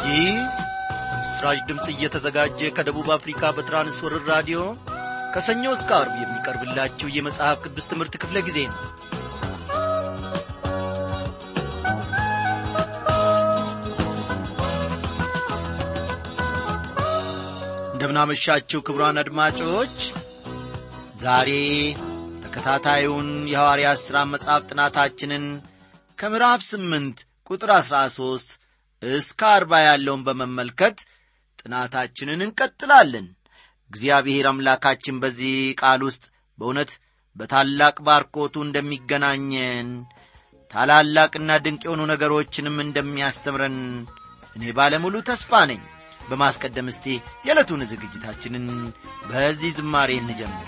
ይህ በምስራች ድምፅ እየተዘጋጀ ከደቡብ አፍሪካ በትራንስወርር ራዲዮ ከሰኞ እስከ አርብ የሚቀርብላችሁ የመጽሐፍ ቅዱስ ትምህርት ክፍለ ጊዜ ነው እንደምናመሻችሁ ክቡራን አድማጮች ዛሬ ተከታታዩን የሐዋርያት ሥራ መጽሐፍ ጥናታችንን ከምዕራፍ ስምንት ቁጥር አሥራ ሦስት እስከ አርባ ያለውን በመመልከት ጥናታችንን እንቀጥላለን እግዚአብሔር አምላካችን በዚህ ቃል ውስጥ በእውነት በታላቅ ባርኮቱ እንደሚገናኘን ታላላቅና ድንቅ የሆኑ ነገሮችንም እንደሚያስተምረን እኔ ባለሙሉ ተስፋ ነኝ በማስቀደም እስቲ የዕለቱን ዝግጅታችንን በዚህ ዝማሬ እንጀምር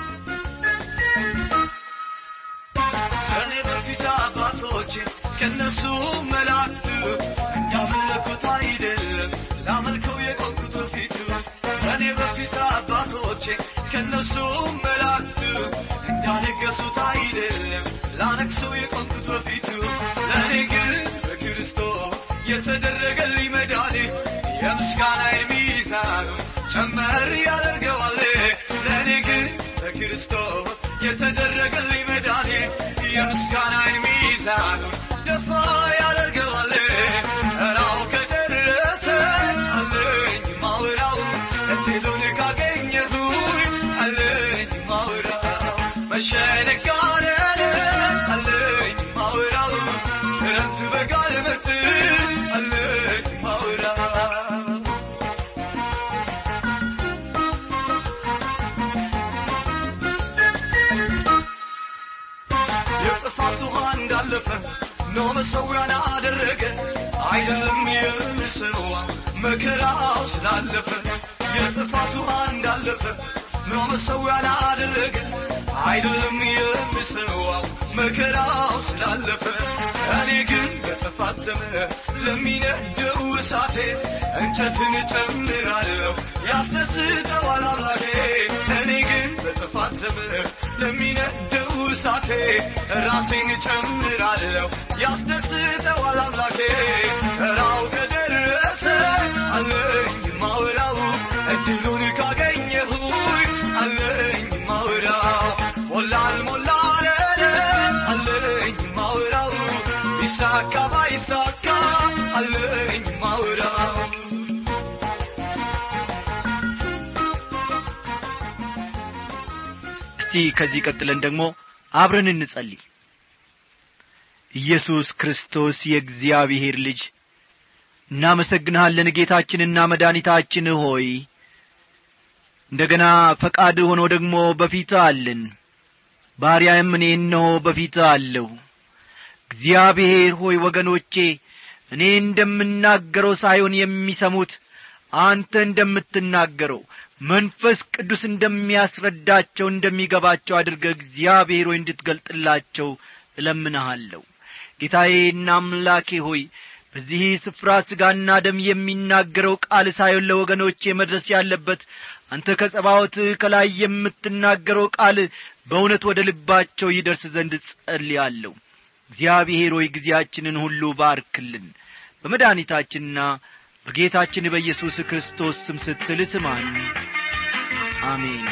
ከኔ በፊት አባቶች ከነሱ መላእክት እንዳመለኩት አይደለም ላመልከው የቆምኩት በፊቱ ከኔ በፊት አባቶች ከነሱ መላእክት እንዳነገሱት አይደለም ላነግሰው የቆምኩት በፊቱ ለእኔ ግን በክርስቶስ የተደረገልኝ መዳኔ የምስጋና ሚዛኑ ጨመር ያደርገዋል ለእኔ ግን በክርስቶስ የተደረገልኝ መዳኔ የምስጋና ሚዛኑ ደፋ ያደርገዋል ራው ከደረሰ አለኝ ማውራው እድሉን ካገኘሁኝ አለኝ ማውራው መሸነጋነን አለኝ ማውራው ክረምት በጋል መጥ አለኝ ማውራው የጥፋት ውሃ እንዳለፈ ኖ መሰዊያን አደረገ አይደለም የምስዋ መከራው ስላለፈ የጥፋት ውሃ እንዳለፈ ኖ መሰዊያን አደረገ አይደለም የምስዋው መከራው ስላለፈ እኔ ግን በጥፋት ዘመን ለሚነደው እሳቴ እንጨትን ጨምራለሁ ያስደስተዋል አምላኬ እኔ ግን በጥፋት ዘመን ለሚነደው እሳቴ ራሴን ጨምራለሁ ያስደስተዋል አምላኬ ራው ከደረሰ አለኝ ማውራው እድሉን ካገኘሁኝ አለኝ ማውራው ሞላል ሞላለ አለኝ ማውራው ቢሳካ ባይሳካ አለኝ ማውራው እስቲ ከዚህ ቀጥለን ደግሞ አብረን እንጸልይ ኢየሱስ ክርስቶስ የእግዚአብሔር ልጅ እናመሰግንሃለን ጌታችንና መድኃኒታችን ሆይ እንደገና ፈቃድ ሆኖ ደግሞ በፊት አለን ባሪያም እኔ እነሆ በፊት አለሁ እግዚአብሔር ሆይ ወገኖቼ እኔ እንደምናገረው ሳይሆን የሚሰሙት አንተ እንደምትናገረው መንፈስ ቅዱስ እንደሚያስረዳቸው እንደሚገባቸው አድርገ እግዚአብሔር ሆይ እንድትገልጥላቸው እለምንሃለሁ ጌታዬና አምላኬ ሆይ በዚህ ስፍራ ሥጋና ደም የሚናገረው ቃል ሳይሆን ለወገኖቼ መድረስ ያለበት አንተ ከጸባዖት ከላይ የምትናገረው ቃል በእውነት ወደ ልባቸው ይደርስ ዘንድ ጸልያለሁ እግዚአብሔር ሆይ ጊዜያችንን ሁሉ ባርክልን በመድኃኒታችንና በጌታችን በኢየሱስ ክርስቶስ ስም ስትል ስማን አሜን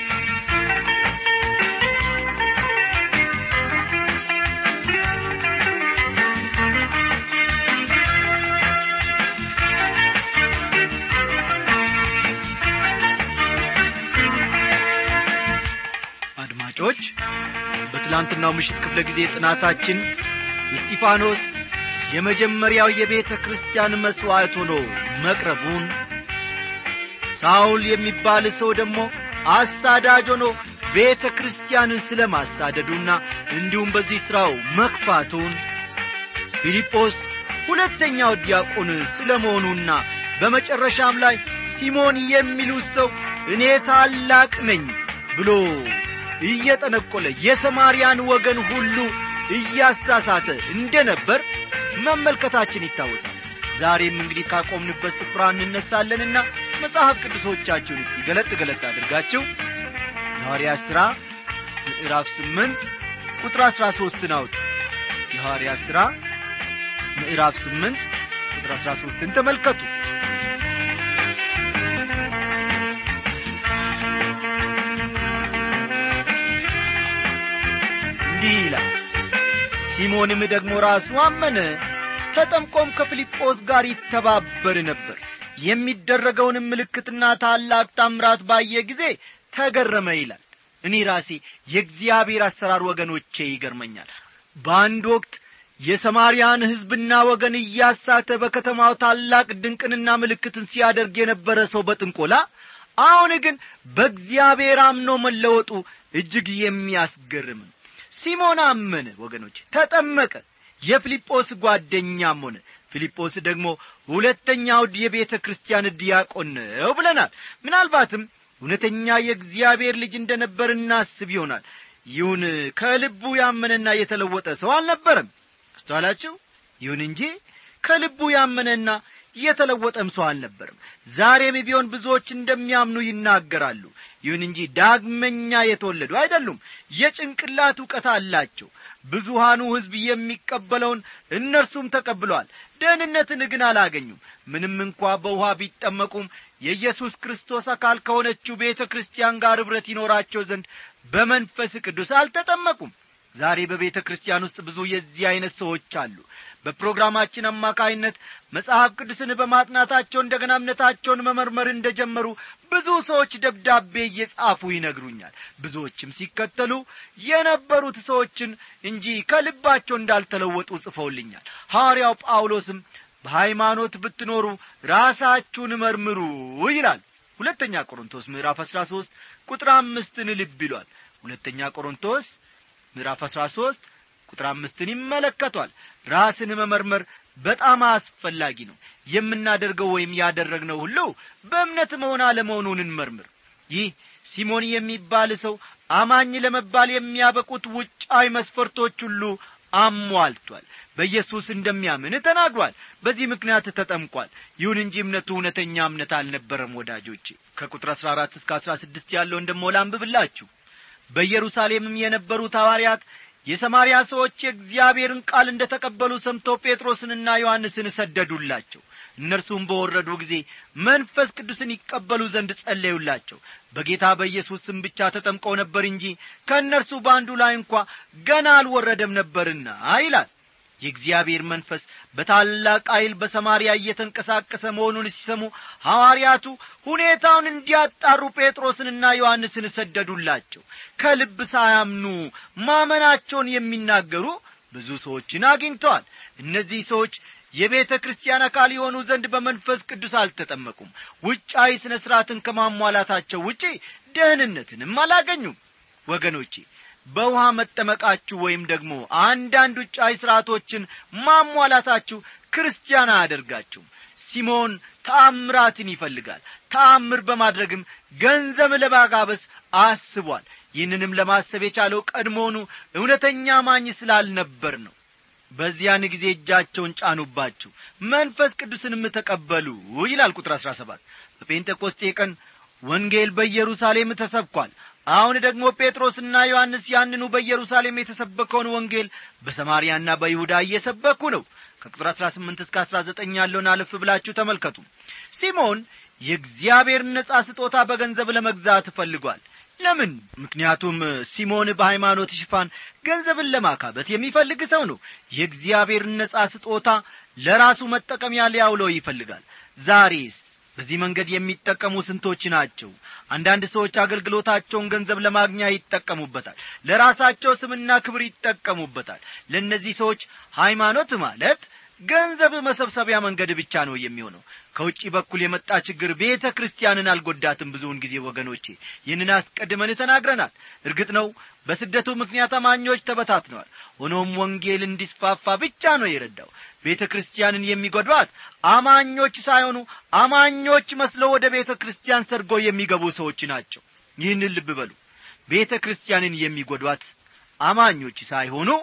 አድማጮች በትላንትናው ምሽት ክፍለ ጊዜ ጥናታችን እስጢፋኖስ የመጀመሪያው የቤተ ክርስቲያን መሥዋዕት ሆኖ መቅረቡን ሳውል የሚባል ሰው ደግሞ አሳዳጅ ሆኖ ቤተ ክርስቲያንን ስለ ማሳደዱና እንዲሁም በዚህ ሥራው መክፋቱን ፊልጶስ ሁለተኛው ዲያቆን ስለ መሆኑና በመጨረሻም ላይ ሲሞን የሚሉት ሰው እኔ ታላቅ ነኝ ብሎ እየጠነቆለ የሰማርያን ወገን ሁሉ እያሳሳተ እንደ ነበር መመልከታችን ይታወሳል ዛሬም እንግዲህ ካቆምንበት ስፍራ እንነሳለንና መጽሐፍ ቅዱሶቻችሁን እስቲ ገለጥ ገለጥ አድርጋችሁ የሐዋርያት ሥራ ምዕራፍ ስምንት ቁጥር አሥራ ሦስትን አውጡ የሐዋርያት ሥራ ምዕራፍ ስምንት ቁጥር አሥራ ሦስትን ተመልከቱ እንዲህ ይላል ሲሞንም ደግሞ ራሱ አመነ ተጠምቆም ከፊልጶስ ጋር ይተባበር ነበር የሚደረገውንም ምልክትና ታላቅ ታምራት ባየ ጊዜ ተገረመ ይላል እኔ ራሴ የእግዚአብሔር አሰራር ወገኖቼ ይገርመኛል በአንድ ወቅት የሰማርያን ሕዝብና ወገን እያሳተ በከተማው ታላቅ ድንቅንና ምልክትን ሲያደርግ የነበረ ሰው በጥንቆላ አሁን ግን በእግዚአብሔር አምኖ መለወጡ እጅግ የሚያስገርም ነው ሲሞን አመነ ወገኖች ተጠመቀ የፊልጶስ ጓደኛም ሆነ ፊልጶስ ደግሞ ሁለተኛው የቤተ ክርስቲያን ዲያቆን ነው ብለናል ምናልባትም እውነተኛ የእግዚአብሔር ልጅ እንደ ነበር እናስብ ይሆናል ይሁን ከልቡ ያመነና የተለወጠ ሰው አልነበረም አስተዋላችሁ ይሁን እንጂ ከልቡ ያመነና የተለወጠም ሰው አልነበርም ዛሬም ቢሆን ብዙዎች እንደሚያምኑ ይናገራሉ ይሁን እንጂ ዳግመኛ የተወለዱ አይደሉም የጭንቅላት እውቀት አላቸው ብዙሃኑ ሕዝብ የሚቀበለውን እነርሱም ተቀብለዋል ደህንነትን ግን አላገኙም ምንም እንኳ በውሃ ቢጠመቁም የኢየሱስ ክርስቶስ አካል ከሆነችው ቤተ ክርስቲያን ጋር ኅብረት ይኖራቸው ዘንድ በመንፈስ ቅዱስ አልተጠመቁም ዛሬ በቤተ ክርስቲያን ውስጥ ብዙ የዚህ ዐይነት ሰዎች አሉ በፕሮግራማችን አማካይነት መጽሐፍ ቅዱስን በማጥናታቸው እንደገና እምነታቸውን መመርመር እንደ ጀመሩ ብዙ ሰዎች ደብዳቤ እየጻፉ ይነግሩኛል ብዙዎችም ሲከተሉ የነበሩት ሰዎችን እንጂ ከልባቸው እንዳልተለወጡ ጽፈውልኛል ሐዋርያው ጳውሎስም በሃይማኖት ብትኖሩ ራሳችሁን መርምሩ ይላል ሁለተኛ ቆሮንቶስ ምዕራፍ አሥራ ሦስት ቁጥር አምስትን ልብ ይሏል ሁለተኛ ቆሮንቶስ ምዕራፍ አሥራ ሦስት ቁጥር አምስትን ይመለከቷል ራስን መመርመር በጣም አስፈላጊ ነው የምናደርገው ወይም ያደረግነው ሁሉ በእምነት መሆን አለመሆኑን እንመርምር ይህ ሲሞን የሚባል ሰው አማኝ ለመባል የሚያበቁት ውጫዊ መስፈርቶች ሁሉ አሟልቷል በኢየሱስ እንደሚያምን ተናግሯል በዚህ ምክንያት ተጠምቋል ይሁን እንጂ እምነቱ እውነተኛ እምነት አልነበረም ወዳጆቼ ከቁጥር አሥራ አራት እስከ አሥራ ስድስት ያለውን ደሞ ላንብብላችሁ በኢየሩሳሌምም የነበሩት ሐዋርያት የሰማርያ ሰዎች የእግዚአብሔርን ቃል እንደ ተቀበሉ ሰምተው ጴጥሮስንና ዮሐንስን ሰደዱላቸው እነርሱም በወረዱ ጊዜ መንፈስ ቅዱስን ይቀበሉ ዘንድ ጸለዩላቸው በጌታ በኢየሱስ ስም ብቻ ተጠምቀው ነበር እንጂ ከእነርሱ በአንዱ ላይ እንኳ ገና አልወረደም ነበርና ይላል የእግዚአብሔር መንፈስ በታላቅ ኃይል በሰማርያ እየተንቀሳቀሰ መሆኑን ሲሰሙ ሐዋርያቱ ሁኔታውን እንዲያጣሩ ጴጥሮስንና ዮሐንስን ሰደዱላቸው ከልብ ሳያምኑ ማመናቸውን የሚናገሩ ብዙ ሰዎችን አግኝተዋል እነዚህ ሰዎች የቤተ ክርስቲያን አካል የሆኑ ዘንድ በመንፈስ ቅዱስ አልተጠመቁም ውጫዊ ሥነ ሥርዓትን ከማሟላታቸው ውጪ ደህንነትንም አላገኙም ወገኖቼ በውሃ መጠመቃችሁ ወይም ደግሞ አንዳንድ ውጫዊ ሥርዓቶችን ማሟላታችሁ ክርስቲያን አያደርጋችሁም ሲሞን ተአምራትን ይፈልጋል ተአምር በማድረግም ገንዘብ ለማጋበስ አስቧል ይህንንም ለማሰብ የቻለው ቀድሞውኑ እውነተኛ ማኝ ስላልነበር ነው በዚያን ጊዜ እጃቸውን ጫኑባችሁ መንፈስ ቅዱስንም ተቀበሉ ይላል ቁጥር አሥራ ሰባት በጴንጤቆስጤ ቀን ወንጌል በኢየሩሳሌም ተሰብኳል አሁን ደግሞ ጴጥሮስና ዮሐንስ ያንኑ በኢየሩሳሌም የተሰበከውን ወንጌል በሰማርያና በይሁዳ እየሰበኩ ነው ከቁጥር አሥራ ስምንት እስከ አሥራ ዘጠኝ ያለውን አለፍ ብላችሁ ተመልከቱ ሲሞን የእግዚአብሔር ነጻ ስጦታ በገንዘብ ለመግዛት ፈልጓል ለምን ምክንያቱም ሲሞን በሃይማኖት ሽፋን ገንዘብን ለማካበት የሚፈልግ ሰው ነው የእግዚአብሔር ነጻ ስጦታ ለራሱ መጠቀሚያ ሊያውለው ይፈልጋል ዛሬስ በዚህ መንገድ የሚጠቀሙ ስንቶች ናቸው አንዳንድ ሰዎች አገልግሎታቸውን ገንዘብ ለማግኛ ይጠቀሙበታል ለራሳቸው ስምና ክብር ይጠቀሙበታል ለእነዚህ ሰዎች ሃይማኖት ማለት ገንዘብ መሰብሰቢያ መንገድ ብቻ ነው የሚሆነው ከውጭ በኩል የመጣ ችግር ቤተ ክርስቲያንን አልጐዳትም ብዙውን ጊዜ ወገኖቼ ይህንን አስቀድመን ተናግረናል እርግጥ ነው በስደቱ ምክንያት አማኞች ተበታትነዋል ሆኖም ወንጌል እንዲስፋፋ ብቻ ነው የረዳው ቤተ ክርስቲያንን የሚጐዷት አማኞች ሳይሆኑ አማኞች መስለው ወደ ቤተ ክርስቲያን ሰርጎ የሚገቡ ሰዎች ናቸው ይህንን ልብ በሉ ቤተ ክርስቲያንን የሚጐዷት አማኞች ሳይሆኑ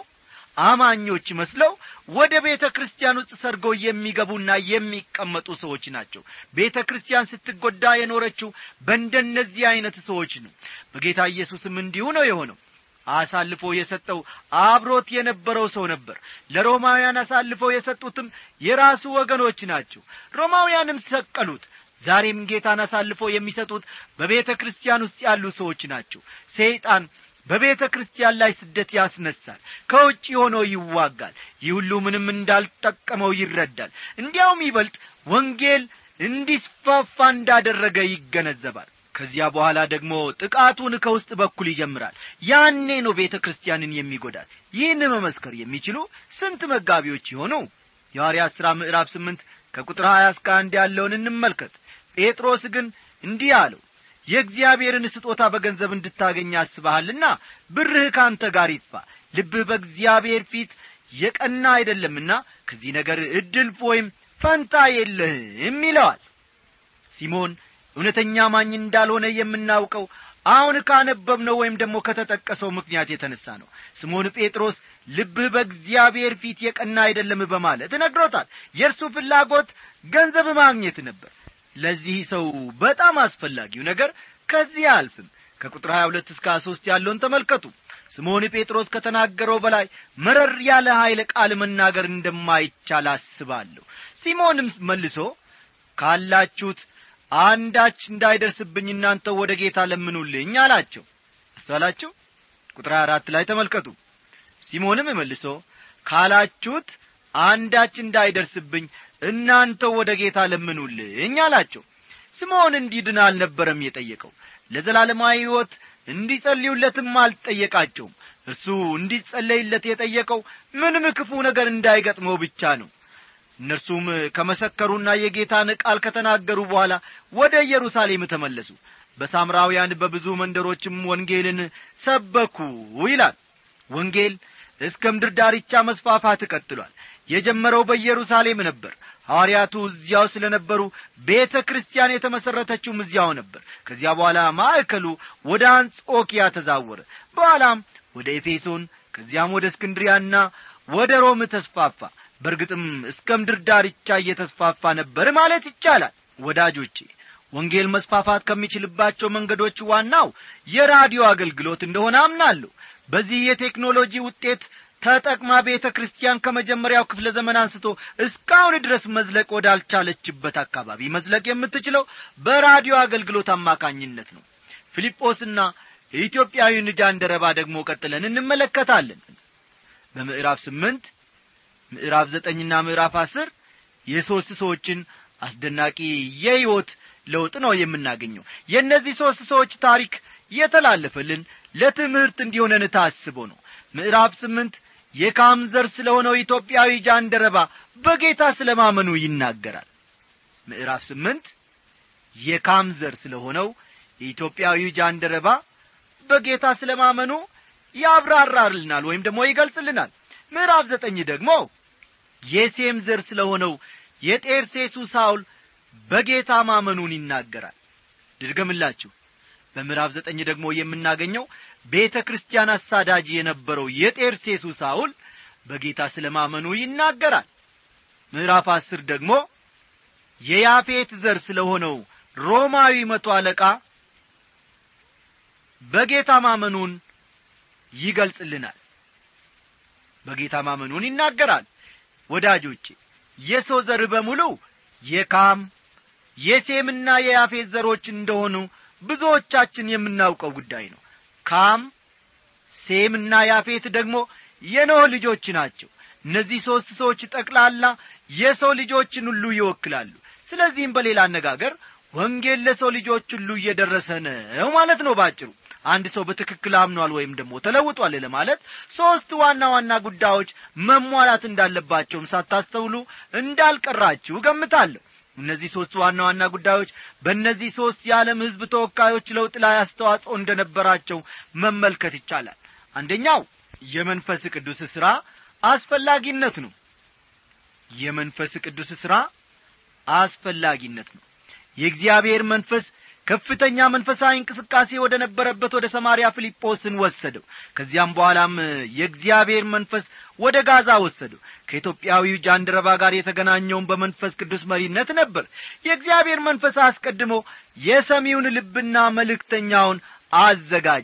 አማኞች መስለው ወደ ቤተ ክርስቲያን ውስጥ ሰርገው የሚገቡና የሚቀመጡ ሰዎች ናቸው ቤተ ክርስቲያን ስትጐዳ የኖረችው በእንደነዚህ ዐይነት ሰዎች ነው በጌታ ኢየሱስም እንዲሁ ነው የሆነው አሳልፎ የሰጠው አብሮት የነበረው ሰው ነበር ለሮማውያን አሳልፈው የሰጡትም የራሱ ወገኖች ናቸው ሮማውያንም ሰቀሉት ዛሬም ጌታን አሳልፈው የሚሰጡት በቤተ ክርስቲያን ውስጥ ያሉ ሰዎች ናቸው ሰይጣን በቤተ ክርስቲያን ላይ ስደት ያስነሳል ከውጭ ሆኖ ይዋጋል ይህ ሁሉ ምንም እንዳልጠቀመው ይረዳል እንዲያውም ይበልጥ ወንጌል እንዲስፋፋ እንዳደረገ ይገነዘባል ከዚያ በኋላ ደግሞ ጥቃቱን ከውስጥ በኩል ይጀምራል ያኔ ነው ቤተ ክርስቲያንን የሚጎዳል ይህን መመስከር የሚችሉ ስንት መጋቢዎች ይሆኑ የሐዋርያት ሥራ ምዕራፍ ስምንት ከቁጥር ሀያ እስከ አንድ ያለውን እንመልከት ጴጥሮስ ግን እንዲህ አለው የእግዚአብሔርን ስጦታ በገንዘብ እንድታገኝ አስበሃልና ብርህ ከአንተ ጋር ይጥፋ ልብህ በእግዚአብሔር ፊት የቀና አይደለምና ከዚህ ነገር ዕድል ወይም ፈንታ የለህም ይለዋል ሲሞን እውነተኛ ማኝ እንዳልሆነ የምናውቀው አሁን ካነበብነው ወይም ደግሞ ከተጠቀሰው ምክንያት የተነሳ ነው ስሞን ጴጥሮስ ልብህ በእግዚአብሔር ፊት የቀና አይደለም በማለት ነግሮታል የእርሱ ፍላጎት ገንዘብ ማግኘት ነበር ለዚህ ሰው በጣም አስፈላጊው ነገር ከዚህ አያልፍም ከቁጥር 22 እስከ 23 ያለውን ተመልከቱ ስምዖን ጴጥሮስ ከተናገረው በላይ መረር ያለ ኀይለ ቃል መናገር እንደማይቻል አስባለሁ ሲሞንም መልሶ ካላችሁት አንዳች እንዳይደርስብኝ እናንተ ወደ ጌታ ለምኑልኝ አላቸው አስተዋላችሁ ቁጥር አራት ላይ ተመልከቱ ሲሞንም መልሶ ካላችሁት አንዳች እንዳይደርስብኝ እናንተ ወደ ጌታ ለምኑልኝ አላቸው ስምዖን እንዲድን አልነበረም የጠየቀው ለዘላለማዊ ሕይወት እንዲጸልዩለትም አልጠየቃቸውም እርሱ እንዲጸለይለት የጠየቀው ምንም ክፉ ነገር እንዳይገጥመው ብቻ ነው እነርሱም ከመሰከሩና የጌታን ቃል ከተናገሩ በኋላ ወደ ኢየሩሳሌም ተመለሱ በሳምራውያን በብዙ መንደሮችም ወንጌልን ሰበኩ ይላል ወንጌል እስከ ምድር ዳርቻ መስፋፋት ቀጥሏል የጀመረው በኢየሩሳሌም ነበር ሐዋርያቱ እዚያው ስለ ነበሩ ቤተ ክርስቲያን የተመሠረተችውም እዚያው ነበር ከዚያ በኋላ ማዕከሉ ወደ አንጾኪያ ተዛወረ በኋላም ወደ ኤፌሶን ከዚያም ወደ እስክንድሪያና ወደ ሮም ተስፋፋ በእርግጥም እስከ ምድር ዳርቻ እየተስፋፋ ነበር ማለት ይቻላል ወዳጆቼ ወንጌል መስፋፋት ከሚችልባቸው መንገዶች ዋናው የራዲዮ አገልግሎት እንደሆነ አምናለሁ በዚህ የቴክኖሎጂ ውጤት ተጠቅማ ቤተ ክርስቲያን ከመጀመሪያው ክፍለ ዘመን አንስቶ እስካሁን ድረስ መዝለቅ ወዳልቻለችበት አካባቢ መዝለቅ የምትችለው በራዲዮ አገልግሎት አማካኝነት ነው ፊልጶስና የኢትዮጵያዊ ጃንደረባ ደግሞ ቀጥለን እንመለከታለን በምዕራፍ ስምንት ምዕራፍ ዘጠኝና ምዕራፍ አስር የሦስት ሰዎችን አስደናቂ የሕይወት ለውጥ ነው የምናገኘው የእነዚህ ሦስት ሰዎች ታሪክ የተላለፈልን ለትምህርት እንዲሆነን ታስቦ ነው ምዕራፍ ስምንት የካም ዘር ስለ ሆነው ኢትዮጵያዊ ጃንደረባ በጌታ ስለ ማመኑ ይናገራል ምዕራፍ ስምንት የካም ዘር ስለ ሆነው የኢትዮጵያዊ ጃንደረባ በጌታ ስለ ማመኑ ያብራራልናል ወይም ደግሞ ይገልጽልናል ምዕራፍ ዘጠኝ ደግሞ የሴም ዘር ስለ ሆነው የጤርሴሱ ሳውል በጌታ ማመኑን ይናገራል ድድገምላችሁ በምዕራፍ ዘጠኝ ደግሞ የምናገኘው ቤተ ክርስቲያን አሳዳጅ የነበረው የጤርሴሱ ሳውል በጌታ ስለ ማመኑ ይናገራል ምዕራፍ አስር ደግሞ የያፌት ዘር ስለ ሆነው ሮማዊ መቶ አለቃ በጌታ ማመኑን ይገልጽልናል በጌታ ማመኑን ይናገራል ወዳጆቼ የሰው ዘር በሙሉ የካም የሴምና የያፌት ዘሮች እንደሆኑ ብዙዎቻችን የምናውቀው ጉዳይ ነው ካም ሴምና ያፌት ደግሞ የኖህ ልጆች ናቸው እነዚህ ሦስት ሰዎች ጠቅላላ የሰው ልጆችን ሁሉ ይወክላሉ ስለዚህም በሌላ አነጋገር ወንጌል ለሰው ልጆች ሁሉ እየደረሰ ነው ማለት ነው ባጭሩ አንድ ሰው በትክክል አምኗል ወይም ደግሞ ተለውጧል ለማለት ሦስት ዋና ዋና ጉዳዮች መሟላት እንዳለባቸውም ሳታስተውሉ እንዳልቀራችሁ ገምታለሁ እነዚህ ሦስት ዋና ዋና ጉዳዮች በእነዚህ ሦስት የዓለም ሕዝብ ተወካዮች ለውጥ ላይ አስተዋጽኦ እንደነበራቸው መመልከት ይቻላል አንደኛው የመንፈስ ቅዱስ ሥራ አስፈላጊነት ነው የመንፈስ ቅዱስ ሥራ አስፈላጊነት ነው የእግዚአብሔር መንፈስ ከፍተኛ መንፈሳዊ እንቅስቃሴ ወደ ነበረበት ወደ ሰማርያ ፊልጶስን ወሰደው ከዚያም በኋላም የእግዚአብሔር መንፈስ ወደ ጋዛ ወሰደው ከኢትዮጵያዊው ጃንደረባ ጋር የተገናኘውን በመንፈስ ቅዱስ መሪነት ነበር የእግዚአብሔር መንፈስ አስቀድሞ የሰሚውን ልብና መልእክተኛውን አዘጋጀ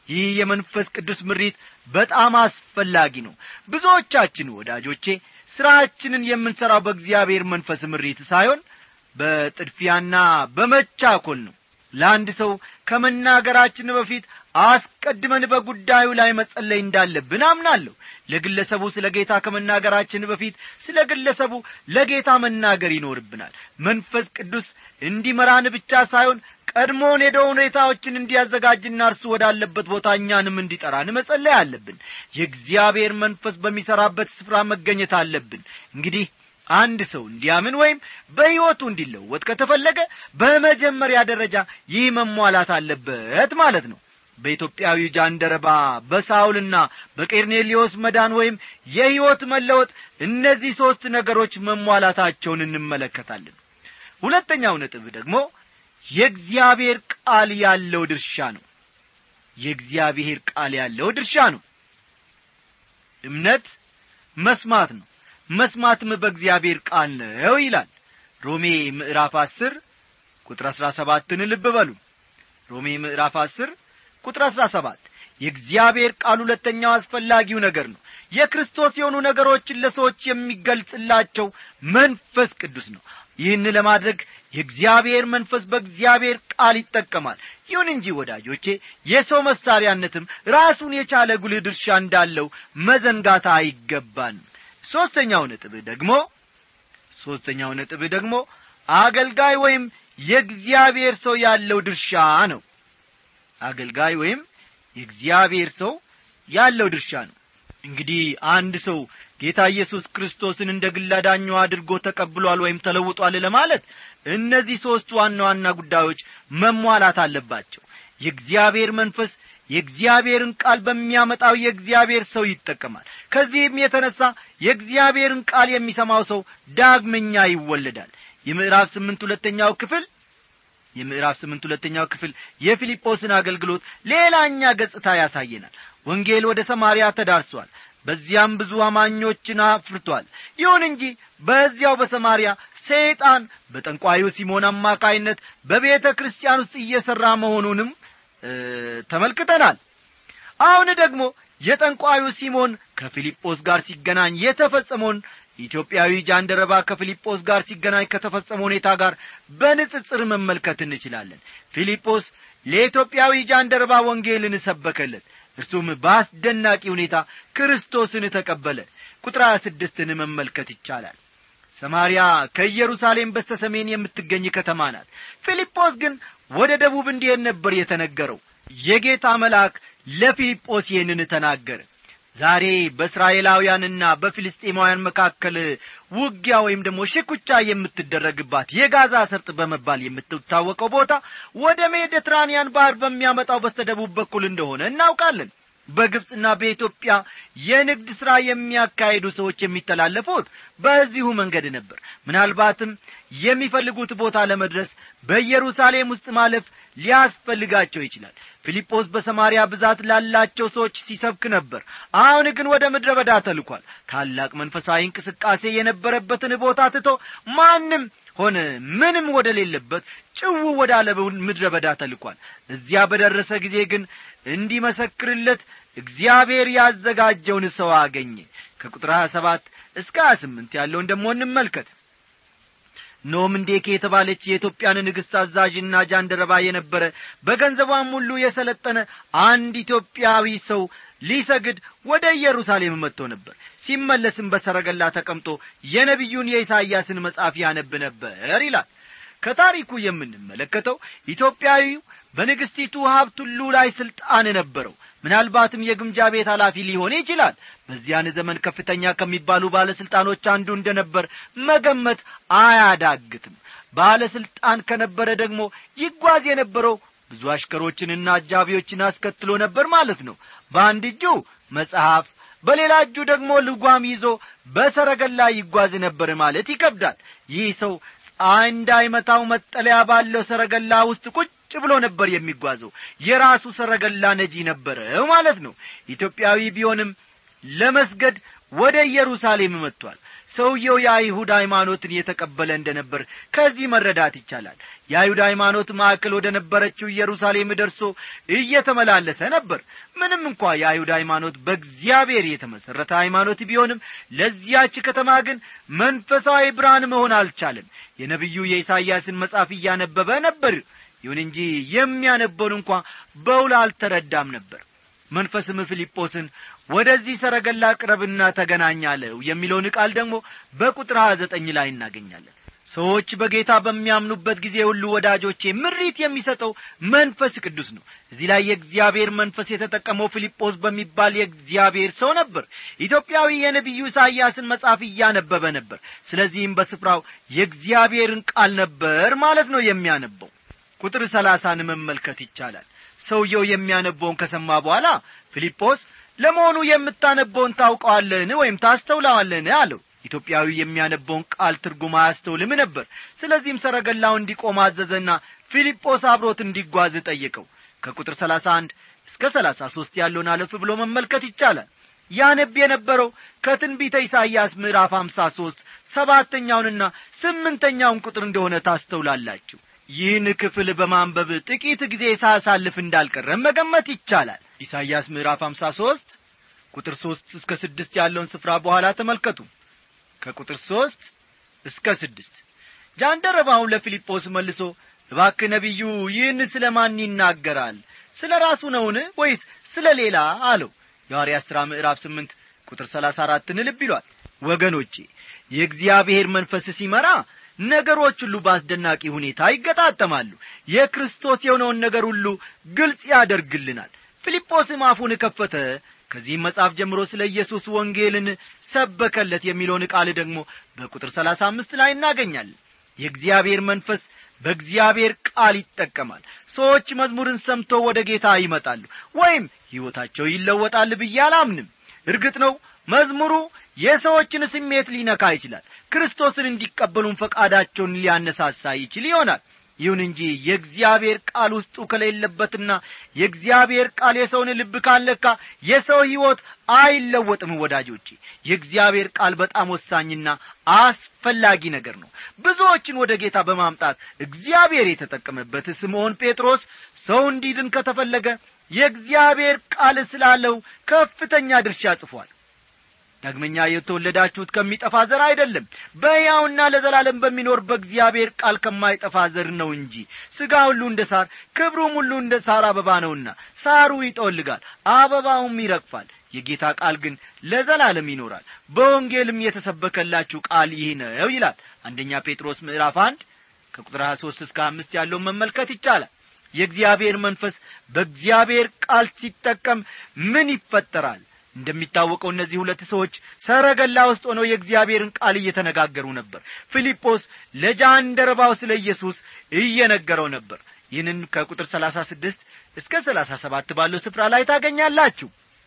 ይህ የመንፈስ ቅዱስ ምሪት በጣም አስፈላጊ ነው ብዙዎቻችን ወዳጆቼ ሥራችንን የምንሠራው በእግዚአብሔር መንፈስ ምሪት ሳይሆን በጥድፊያና በመቻኮል ነው ለአንድ ሰው ከመናገራችን በፊት አስቀድመን በጉዳዩ ላይ መጸለይ እንዳለብን አምናለሁ ለግለሰቡ ስለ ጌታ ከመናገራችን በፊት ስለ ግለሰቡ ለጌታ መናገር ይኖርብናል መንፈስ ቅዱስ እንዲመራን ብቻ ሳይሆን ቀድሞውን ሄደው ሁኔታዎችን እንዲያዘጋጅና እርሱ ወዳለበት ቦታ እኛንም እንዲጠራን መጸለይ አለብን የእግዚአብሔር መንፈስ በሚሠራበት ስፍራ መገኘት አለብን እንግዲህ አንድ ሰው እንዲያምን ወይም በሕይወቱ እንዲለወጥ ከተፈለገ በመጀመሪያ ደረጃ ይህ መሟላት አለበት ማለት ነው በኢትዮጵያዊ ጃንደረባ በሳውልና በቄርኔሊዮስ መዳን ወይም የሕይወት መለወጥ እነዚህ ሦስት ነገሮች መሟላታቸውን እንመለከታለን ሁለተኛው ነጥብ ደግሞ የእግዚአብሔር ቃል ያለው ድርሻ ነው የእግዚአብሔር ቃል ያለው ድርሻ ነው እምነት መስማት ነው መስማትም በእግዚአብሔር ቃል ነው ይላል ሮሜ ምዕራፍ አስር ቁጥር አሥራ ሰባትን ልብ በሉ ሮሜ ምዕራፍ አስር ቁጥር አሥራ ሰባት የእግዚአብሔር ቃል ሁለተኛው አስፈላጊው ነገር ነው የክርስቶስ የሆኑ ነገሮችን ለሰዎች የሚገልጽላቸው መንፈስ ቅዱስ ነው ይህን ለማድረግ የእግዚአብሔር መንፈስ በእግዚአብሔር ቃል ይጠቀማል ይሁን እንጂ ወዳጆቼ የሰው መሳሪያነትም ራሱን የቻለ ጉልህ ድርሻ እንዳለው መዘንጋታ አይገባንም ሦስተኛው ነጥብ ደግሞ ሦስተኛው ነጥብ ደግሞ አገልጋይ ወይም የእግዚአብሔር ሰው ያለው ድርሻ ነው አገልጋይ ወይም የእግዚአብሔር ሰው ያለው ድርሻ ነው እንግዲህ አንድ ሰው ጌታ ኢየሱስ ክርስቶስን እንደ ግል አዳኙ አድርጎ ተቀብሏል ወይም ተለውጧል ለማለት እነዚህ ሦስት ዋና ዋና ጉዳዮች መሟላት አለባቸው የእግዚአብሔር መንፈስ የእግዚአብሔርን ቃል በሚያመጣው የእግዚአብሔር ሰው ይጠቀማል ከዚህም የተነሣ የእግዚአብሔርን ቃል የሚሰማው ሰው ዳግመኛ ይወለዳል የምዕራፍ ስምንት ሁለተኛው ክፍል የምዕራፍ ስምንት ሁለተኛው ክፍል የፊልጶስን አገልግሎት ሌላኛ ገጽታ ያሳየናል ወንጌል ወደ ሰማርያ ተዳርሷል በዚያም ብዙ አማኞችን አፍርቷል ይሁን እንጂ በዚያው በሰማርያ ሰይጣን በጠንቋዩ ሲሞን አማካይነት በቤተ ክርስቲያን ውስጥ እየሠራ መሆኑንም ተመልክተናል አሁን ደግሞ የጠንቋዩ ሲሞን ከፊልጶስ ጋር ሲገናኝ የተፈጸመውን ኢትዮጵያዊ ጃንደረባ ከፊልጶስ ጋር ሲገናኝ ከተፈጸመ ሁኔታ ጋር በንጽጽር መመልከት እንችላለን ፊልጶስ ለኢትዮጵያዊ ጃንደረባ ወንጌልን ሰበከለት እርሱም በአስደናቂ ሁኔታ ክርስቶስን ተቀበለ ቁጥር ሀያ ስድስትን መመልከት ይቻላል ሰማርያ ከኢየሩሳሌም በስተ ሰሜን የምትገኝ ከተማ ናት ፊልጶስ ግን ወደ ደቡብ እንዲሄድ ነበር የተነገረው የጌታ መልአክ ለፊልጶስ ይህንን ተናገረ ዛሬ በእስራኤላውያንና በፊልስጤማውያን መካከል ውጊያ ወይም ደግሞ ሽኩቻ የምትደረግባት የጋዛ ሰርጥ በመባል የምትታወቀው ቦታ ወደ ሜዲትራንያን ባህር በሚያመጣው በስተደቡብ በኩል እንደሆነ እናውቃለን በግብፅና በኢትዮጵያ የንግድ ሥራ የሚያካሂዱ ሰዎች የሚተላለፉት በዚሁ መንገድ ነበር ምናልባትም የሚፈልጉት ቦታ ለመድረስ በኢየሩሳሌም ውስጥ ማለፍ ሊያስፈልጋቸው ይችላል ፊልጶስ በሰማርያ ብዛት ላላቸው ሰዎች ሲሰብክ ነበር አሁን ግን ወደ ምድረ በዳ ተልኳል ታላቅ መንፈሳዊ እንቅስቃሴ የነበረበትን ቦታ ትቶ ማንም ሆነ ምንም ወደ ሌለበት ጭው ወዳለ ምድረ በዳ ተልኳል እዚያ በደረሰ ጊዜ ግን እንዲመሰክርለት እግዚአብሔር ያዘጋጀውን ሰው አገኘ ከቁጥር 27 እስከ 28 ያለውን ደግሞ እንመልከት ኖምንዴኬ የተባለች የኢትዮጵያን ንግሥት አዛዥና ጃንደረባ የነበረ በገንዘቧም ሁሉ የሰለጠነ አንድ ኢትዮጵያዊ ሰው ሊሰግድ ወደ ኢየሩሳሌም መጥቶ ነበር ሲመለስም በሰረገላ ተቀምጦ የነቢዩን የኢሳይያስን መጽሐፍ ያነብ ነበር ይላል ከታሪኩ የምንመለከተው ኢትዮጵያዊው በንግሥቲቱ ሀብት ሁሉ ላይ ሥልጣን ነበረው ምናልባትም የግምጃ ቤት ኃላፊ ሊሆን ይችላል በዚያን ዘመን ከፍተኛ ከሚባሉ ባለሥልጣኖች አንዱ እንደ ነበር መገመት አያዳግትም ባለሥልጣን ከነበረ ደግሞ ይጓዝ የነበረው ብዙ አሽከሮችንና አጃቢዎችን አስከትሎ ነበር ማለት ነው በአንድ እጁ መጽሐፍ በሌላ እጁ ደግሞ ልጓም ይዞ በሰረገላ ይጓዝ ነበር ማለት ይከብዳል ይህ ሰው ፀሐይ እንዳይመታው መጠለያ ባለው ሰረገላ ውስጥ ቁጭ ብሎ ነበር የሚጓዘው የራሱ ሰረገላ ነጂ ነበረው ማለት ነው ኢትዮጵያዊ ቢሆንም ለመስገድ ወደ ኢየሩሳሌም መጥቷል ሰውየው የአይሁድ ሃይማኖትን የተቀበለ እንደነበር ከዚህ መረዳት ይቻላል የአይሁድ ሃይማኖት ማዕከል ወደ ነበረችው ኢየሩሳሌም ደርሶ እየተመላለሰ ነበር ምንም እንኳ የአይሁድ ሃይማኖት በእግዚአብሔር የተመሠረተ ሃይማኖት ቢሆንም ለዚያች ከተማ ግን መንፈሳዊ ብርሃን መሆን አልቻለም የነቢዩ የኢሳይያስን መጽሐፍ እያነበበ ነበር ይሁን እንጂ የሚያነበውን እንኳ በውል አልተረዳም ነበር መንፈስም ፊልጶስን ወደዚህ ሰረገላ ቅረብና ተገናኛለው የሚለውን ቃል ደግሞ በቁጥር ሀያ ዘጠኝ ላይ እናገኛለን ሰዎች በጌታ በሚያምኑበት ጊዜ ሁሉ ወዳጆቼ ምሪት የሚሰጠው መንፈስ ቅዱስ ነው እዚህ ላይ የእግዚአብሔር መንፈስ የተጠቀመው ፊልጶስ በሚባል የእግዚአብሔር ሰው ነበር ኢትዮጵያዊ የነቢዩ ኢሳይያስን መጽሐፍ እያነበበ ነበር ስለዚህም በስፍራው የእግዚአብሔርን ቃል ነበር ማለት ነው የሚያነበው ቁጥር ሰላሳን መመልከት ይቻላል ሰውየው የሚያነበውን ከሰማ በኋላ ፊልጶስ ለመሆኑ የምታነበውን ታውቀዋለን ወይም ታስተውለዋለን አለው ኢትዮጵያዊ የሚያነበውን ቃል ትርጉም አያስተውልም ነበር ስለዚህም ሰረገላው እንዲቆም አዘዘና ፊልጶስ አብሮት እንዲጓዝ ጠየቀው ከቁጥር ሰላሳ አንድ እስከ ሰላሳ ሦስት ያለውን አለፍ ብሎ መመልከት ይቻላል ያነብ የነበረው ከትንቢተ ኢሳይያስ ምዕራፍ አምሳ ሦስት ሰባተኛውንና ስምንተኛውን ቁጥር እንደሆነ ታስተውላላችሁ ይህን ክፍል በማንበብ ጥቂት ጊዜ ሳያሳልፍ እንዳልቀረም መገመት ይቻላል ኢሳይያስ ምዕራፍ አምሳ ሦስት ቁጥር ሦስት እስከ ስድስት ያለውን ስፍራ በኋላ ተመልከቱ ከቁጥር ሦስት እስከ ስድስት ጃንደረባውን ለፊልጶስ መልሶ እባክህ ነቢዩ ይህን ስለ ማን ይናገራል ስለ ራሱ ነውን ወይስ ስለ ሌላ አለው የሐዋርያት ሥራ ምዕራፍ ስምንት ቁጥር ሰላሳ አራትን ልብ ይሏል ወገኖቼ የእግዚአብሔር መንፈስ ሲመራ ነገሮች ሁሉ በአስደናቂ ሁኔታ ይገጣጠማሉ የክርስቶስ የሆነውን ነገር ሁሉ ግልጽ ያደርግልናል ፊልጶስም አፉን ከፈተ ከዚህም መጽሐፍ ጀምሮ ስለ ኢየሱስ ወንጌልን ሰበከለት የሚለውን ቃል ደግሞ በቁጥር ሰላሳ አምስት ላይ እናገኛለን የእግዚአብሔር መንፈስ በእግዚአብሔር ቃል ይጠቀማል ሰዎች መዝሙርን ሰምቶ ወደ ጌታ ይመጣሉ ወይም ሕይወታቸው ይለወጣል ብዬ አላምንም እርግጥ ነው መዝሙሩ የሰዎችን ስሜት ሊነካ ይችላል ክርስቶስን እንዲቀበሉን ፈቃዳቸውን ሊያነሳሳ ይችል ይሆናል ይሁን እንጂ የእግዚአብሔር ቃል ውስጡ ከሌለበትና የእግዚአብሔር ቃል የሰውን ልብ ካለካ የሰው ሕይወት አይለወጥም ወዳጆቼ የእግዚአብሔር ቃል በጣም ወሳኝና አስፈላጊ ነገር ነው ብዙዎችን ወደ ጌታ በማምጣት እግዚአብሔር የተጠቀመበት ስምዖን ጴጥሮስ ሰው እንዲድን ከተፈለገ የእግዚአብሔር ቃል ስላለው ከፍተኛ ድርሻ ጽፏል ዳግመኛ የተወለዳችሁት ከሚጠፋ ዘር አይደለም በሕያውና ለዘላለም በሚኖር በእግዚአብሔር ቃል ከማይጠፋ ዘር ነው እንጂ ሥጋ ሁሉ እንደ ሳር ክብሩም ሁሉ እንደ ሳር አበባ ነውና ሳሩ ይጠወልጋል አበባውም ይረግፋል የጌታ ቃል ግን ለዘላለም ይኖራል በወንጌልም የተሰበከላችሁ ቃል ይህ ነው ይላል አንደኛ ጴጥሮስ ምዕራፍ አንድ ከቁጥር 23 እስከ አምስት ያለውን መመልከት ይቻላል የእግዚአብሔር መንፈስ በእግዚአብሔር ቃል ሲጠቀም ምን ይፈጠራል እንደሚታወቀው እነዚህ ሁለት ሰዎች ሰረገላ ውስጥ ሆነው የእግዚአብሔርን ቃል እየተነጋገሩ ነበር ፊልጶስ ለጃንደረባው ስለ ኢየሱስ እየነገረው ነበር ይህንን ከቁጥር ሰላሳ ስድስት እስከ ሰላሳ ሰባት ባለው ስፍራ ላይ ታገኛላችሁ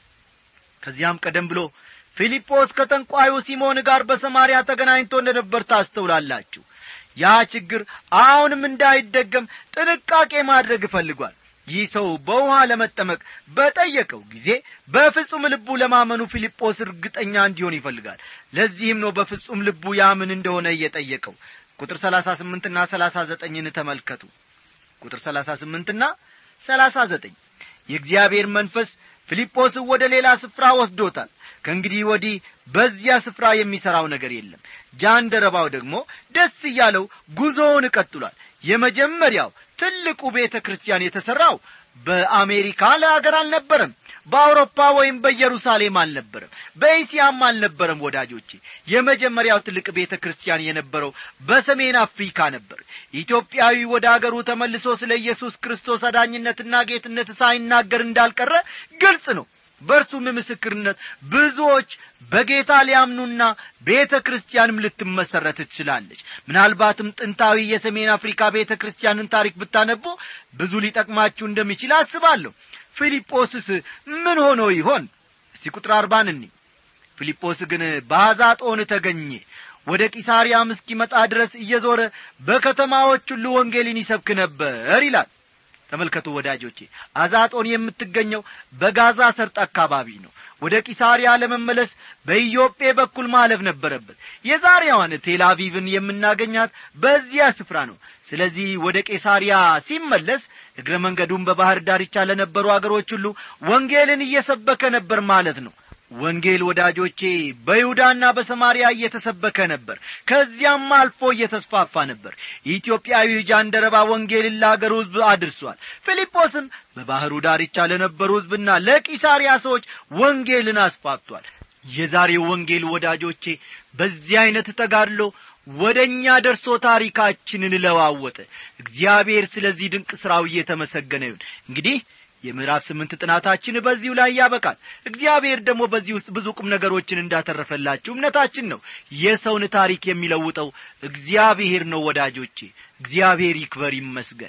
ከዚያም ቀደም ብሎ ፊልጶስ ከጠንቋዩ ሲሞን ጋር በሰማርያ ተገናኝቶ እንደነበር ታስተውላላችሁ ያ ችግር አሁንም እንዳይደገም ጥንቃቄ ማድረግ እፈልጓል ይህ ሰው በውሃ ለመጠመቅ በጠየቀው ጊዜ በፍጹም ልቡ ለማመኑ ፊልጶስ እርግጠኛ እንዲሆን ይፈልጋል ለዚህም ነው በፍጹም ልቡ ያምን እንደሆነ እየጠየቀው ቁጥር ሰላሳ ስምንትና ሰላሳ ዘጠኝን ተመልከቱ ቁጥር ሰላሳ ስምንትና ሰላሳ ዘጠኝ የእግዚአብሔር መንፈስ ፊልጶስን ወደ ሌላ ስፍራ ወስዶታል ከእንግዲህ ወዲህ በዚያ ስፍራ የሚሠራው ነገር የለም ጃንደረባው ደግሞ ደስ እያለው ጉዞውን ቀጥሏል የመጀመሪያው ትልቁ ቤተ ክርስቲያን የተሠራው በአሜሪካ ለአገር አልነበረም በአውሮፓ ወይም በኢየሩሳሌም አልነበረም በእስያም አልነበረም ወዳጆቼ የመጀመሪያው ትልቅ ቤተ ክርስቲያን የነበረው በሰሜን አፍሪካ ነበር ኢትዮጵያዊ ወደ አገሩ ተመልሶ ስለ ኢየሱስ ክርስቶስ አዳኝነትና ጌትነት ሳይናገር እንዳልቀረ ግልጽ ነው በእርሱም ምስክርነት ብዙዎች በጌታ ሊያምኑና ቤተ ክርስቲያንም ልትመሰረት ትችላለች ምናልባትም ጥንታዊ የሰሜን አፍሪካ ቤተ ክርስቲያንን ታሪክ ብታነቡ ብዙ ሊጠቅማችሁ እንደሚችል አስባለሁ ፊልጶስስ ምን ሆኖ ይሆን እስቲ ቁጥር አርባን እኒ ፊልጶስ ግን በአዛጦን ተገኘ ወደ ቂሳርያም እስኪመጣ ድረስ እየዞረ በከተማዎች ሁሉ ወንጌልን ይሰብክ ነበር ይላል ተመልከቱ ወዳጆቼ አዛጦን የምትገኘው በጋዛ ሰርጥ አካባቢ ነው ወደ ቂሳሪያ ለመመለስ በኢዮጴ በኩል ማለፍ ነበረበት የዛሬዋን ቴልአቪቭን የምናገኛት በዚያ ስፍራ ነው ስለዚህ ወደ ቄሳሪያ ሲመለስ እግረ መንገዱን በባህር ዳርቻ ለነበሩ አገሮች ሁሉ ወንጌልን እየሰበከ ነበር ማለት ነው ወንጌል ወዳጆቼ በይሁዳና በሰማርያ እየተሰበከ ነበር ከዚያም አልፎ እየተስፋፋ ነበር ኢትዮጵያዊ ጃንደረባ ወንጌልን ለአገሩ ሕዝብ አድርሷል ፊልጶስም በባሕሩ ዳርቻ ለነበሩ ሕዝብና ለቂሳሪያ ሰዎች ወንጌልን አስፋፍቷል የዛሬው ወንጌል ወዳጆቼ በዚህ ዐይነት ተጋድሎ ወደ እኛ ደርሶ ታሪካችንን ለዋወጠ እግዚአብሔር ስለዚህ ድንቅ ሥራው እየተመሰገነ ይሁን እንግዲህ የምዕራፍ ስምንት ጥናታችን በዚሁ ላይ ያበቃል እግዚአብሔር ደግሞ በዚህ ውስጥ ብዙ ቁም ነገሮችን እንዳተረፈላችሁ እምነታችን ነው የሰውን ታሪክ የሚለውጠው እግዚአብሔር ነው ወዳጆቼ እግዚአብሔር ይክበር ይመስገን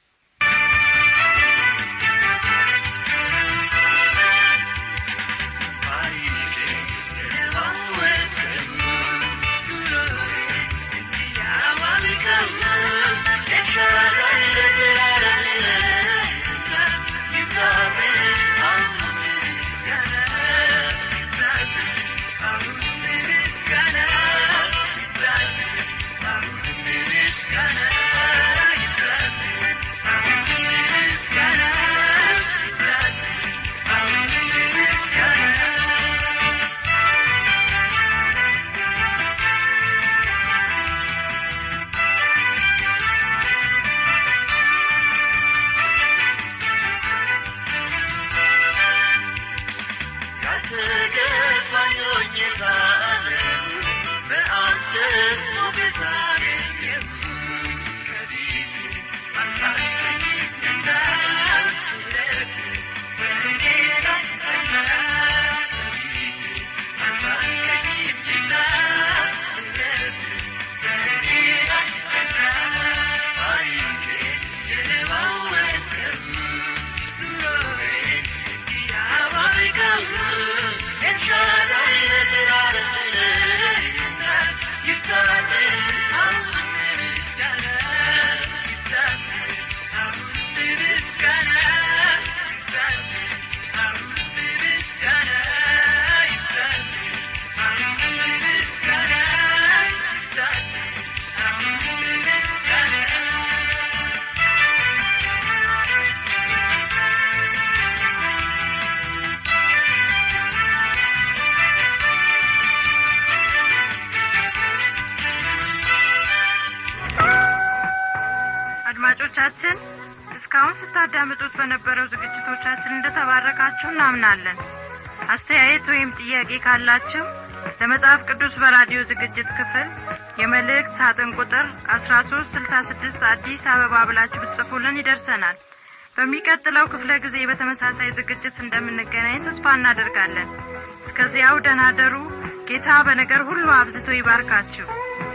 አድማጮቻችን እስካሁን ስታዳምጡት በነበረው ዝግጅቶቻችን እንደተባረካችሁ እናምናለን አስተያየት ወይም ጥያቄ ካላችሁ ለመጽሐፍ ቅዱስ በራዲዮ ዝግጅት ክፍል የመልእክት ሳጥን ቁጥር አስራ ሶስት ስልሳ ስድስት አዲስ አበባ ብላችሁ ብትጽፉልን ይደርሰናል በሚቀጥለው ክፍለ ጊዜ በተመሳሳይ ዝግጅት እንደምንገናኝ ተስፋ እናደርጋለን እስከዚያው ደናደሩ ጌታ በነገር ሁሉ አብዝቶ ይባርካችሁ